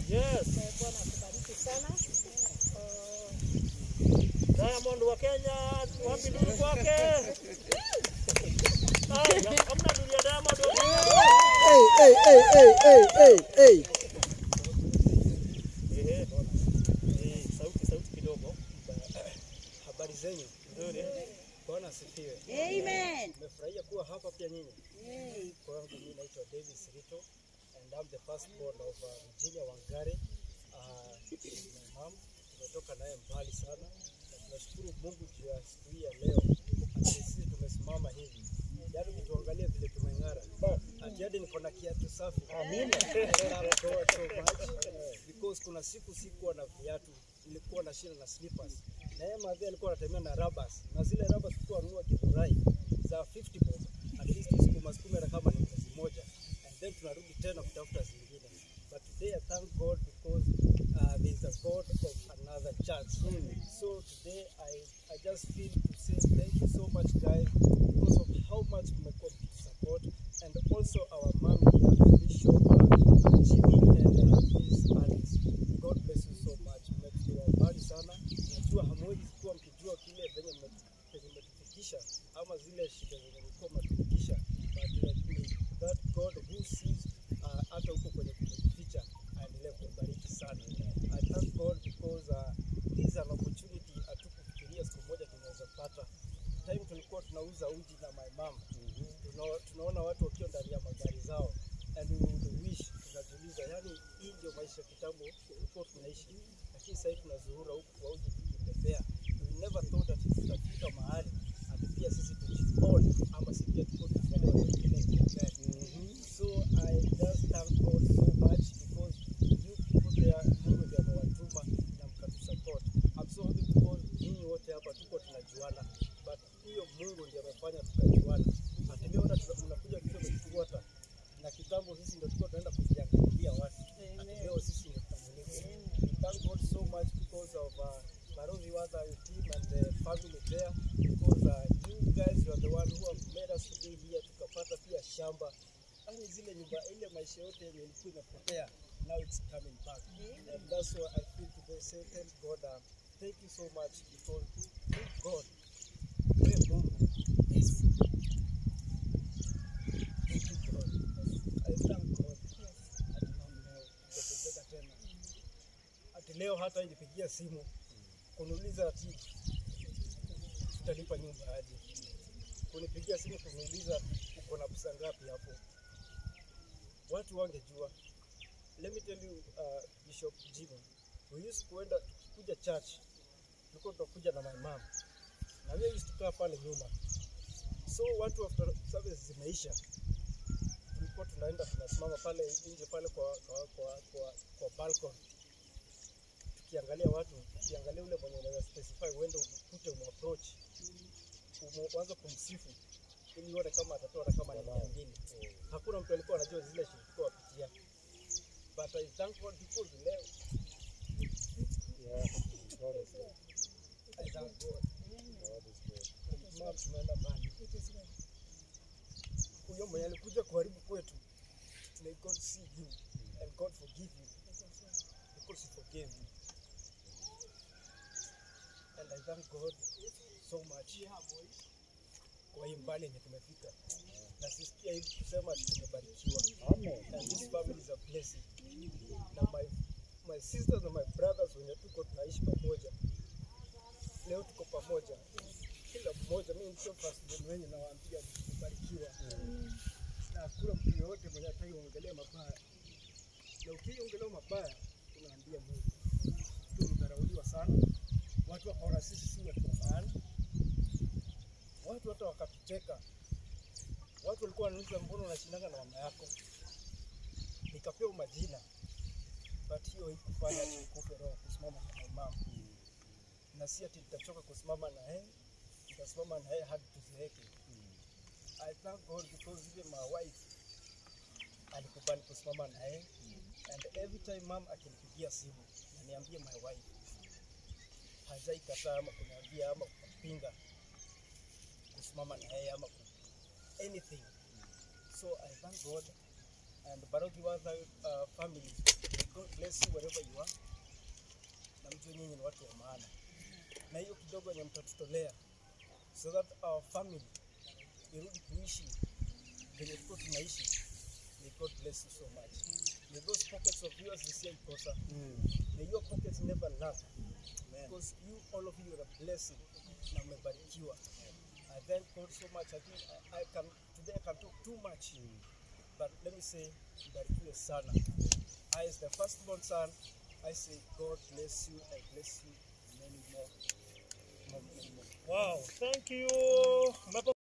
Yes. Eh, Bwana akubariki sana. Uh, Diamond wa Kenya, wapi ndugu kwake? Ai, hamna ndugu ya Diamond wa Kenya. Hey, hey, hey, hey, hey, hey, hey. Ehe. Eh, sauti sauti kidogo. Habari zenyu, Nzuri. Bwana asifiwe. Amen. Nimefurahia kuwa hapa pia nyinyi. Hey. Kwangu mimi naitwa Davis Rito and I'm the firstborn of uh, Virginia Wangare. Uh, my mom tumetoka naye mbali sana na tunashukuru Mungu juu ya siku hii ya leo. Ati sisi tumesimama hivi. Yaani ukituangalia vile tumeng'ara. Ati hadi niko na kiatu safi. Amina. so much because kuna siku sikuwa na viatu nilikuwa na shida na slippers. Na yeye madhi alikuwa anatembea na rubbers na zile rubbers tulikuwa nunua Githurai za 50 bob at least siku siku hata kama ni mwezi moja and then tunarudi tena kutafuta zingine but today I thank God because uh, there is a God of another chance so today I, I just feel to say thank you so much guys because of how much mmekuwa mkitusupport and also our mom here Bishop uh, Jimmy and uh, Miss Alice God bless you so much mmetuwa mbali sana najua hamwezi kuwa mkijua kile venye mme- penye mmetufikisha ama zile shida zenye mlikuwa mmetufikisha but uh, may that God who sees uh, hata huko kwenye kumejificha aendelee kubariki sana I thank God because uh, this is an opportunity hatukufikiria siku moja tunaweza pata time tulikuwa tunauza uji na my mom Tuna- tunaona watu wakiwa ndani ya magari zao and we would wish tunajiuliza yani hii ndio maisha kitambo tulikuwa tunaishi lakini sasa hivi tunazuhura huku kwa uji tukitembea we never thought that tutafika mahali ati pia sisi tujione ama si pia tuko tunaangalia watu wengine kiongea so I just thank God so much because you people there Mungu ndiye amewatuma na mkatusupport I'm so happy because nyinyi wote hapa tuko tunajuana but huyo Mungu ndiye amefanya tukajuana ati leo hata tuna- mnakuja tukiwa mmetufuata na kitambo sisi ndio tulikuwa tunaenda kujiangalilia watu ati leo sisi ndio tutamulika we thank God so much because of uh, Barozi Wada team and the family there because uh, you guys you are the one who have made us to be here tukapata pia shamba yani zile nyumba ile maisha yote yenye ilikuwa imepotea now it's coming back and that's why I feel today say thank God uh, thank you so much because thank God wewe Mungu yes thank you God I thank God ati mama leo tutapeleka tena ati leo hata ilipigia simu kuniuliza ati tutalipa nyumba aje, kunipigia simu kuniuliza uko na pesa ngapi hapo. Watu wangejua. Let me tell you uh, Bishop Jimmy, we used kuenda tukikuja church, tulikuwa tunakuja na my mom na wewe used kukaa pale nyuma, so watu after service zimeisha tulikuwa tunaenda tunasimama pale nje pale kwa kwa kwa, kwa, kwa balcony tukiangalia watu, tukiangalia ule mwenye unaweza specify, uende ukute umapproach, uanze kumsifu ili uone kama atatoa hata kama ni mia mbili. Hakuna mtu alikuwa anajua zile shida tulikuwa wapitia, but I thank God because leo I thank God. Mama, tunaenda mbali. Huyo mwenye alikuja kuharibu kwetu, may God see you and God forgive you because he forgave you. And I thank God so much kwa hii mbali yenye tumefika, na sisikia hivi kusema ati tumebarikiwa. And this family is a blessing. Na my, my sisters na my brothers wenye tuko tunaishi pamoja, leo tuko pamoja, kila mmoja. Mimi ndio firstborn wenye nawaambia tumebarikiwa, na hakuna mtu yoyote mwenye ataiongelea mabaya, na ukiongelea mabaya unaambia Mungu tulidharauliwa sana, watu wakaona sisi si watu wa maana, watu hata wakatucheka. Watu walikuwa wananiuliza mbona unashindana na mama yako, nikapewa majina, but hiyo haikufanya nikufe roho kusimama na my mama, na si ati nitachoka kusimama na yeye, nitasimama na yeye hadi tuzeeke. I thank God because even my wife alikubali kusimama na yeye and every time mom akinipigia simu naniambia my wife hajai kataa ama kuniambia ama kupinga kusimama na yeye ama ku anything so I thank God and Barogi Watha uh, family God bless you wherever you are. Na mjue nyinyi ni watu wa maana, na hiyo kidogo yenye mtatutolea so that our family irudi kuishi penye tuko tunaishi. May God bless you so much. May those pockets of yours zisiaikosa. May your pockets never lack. Because you, all of you are a blessing na mmebarikiwa. I thank God so much. I think I, I can, today I can talk too much. But let me say, mbarikiwe sana. I as the firstborn son, I say God bless you and bless you many more. more, many more. Wow, thank you. Mmepo